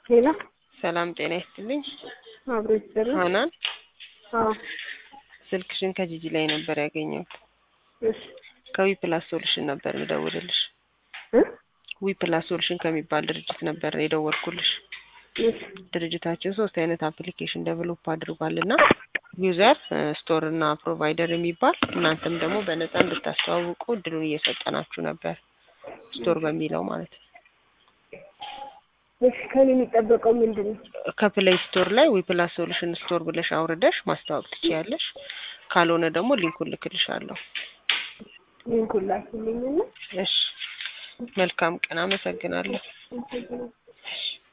ሌላ ሰላም ጤና ይስጥልኝ። አብሮ ይሰራ ሀናን አዎ ስልክሽን ከጂጂ ላይ ነበር ያገኘሁት። እሺ ከዊ ፕላስ ሶሉሽን ነበር የምደውልልሽ። እ ዊ ፕላስ ሶሉሽን ከሚባል ድርጅት ነበር የደወልኩልሽ። እሺ ድርጅታችን ሶስት አይነት አፕሊኬሽን ደቨሎፕ አድርጓል እና ዩዘር ስቶር እና ፕሮቫይደር የሚባል እናንተም ደግሞ በነፃ እንድታስተዋውቁ እድሉን እየሰጠናችሁ ነበር። ስቶር በሚለው ማለት ነው። እሺ ከኔ የሚጠበቀው ምንድን ነው? ከፕሌይ ስቶር ላይ ዊ ፕላስ ሶሉሽን ስቶር ብለሽ አውርደሽ ማስተዋወቅ ትችያለሽ። ካልሆነ ደግሞ ሊንኩን ልክልሻለሁ። ሊንኩን ላኪልኝና እሺ፣ መልካም ቀን። አመሰግናለሁ። አመሰግናለሁ።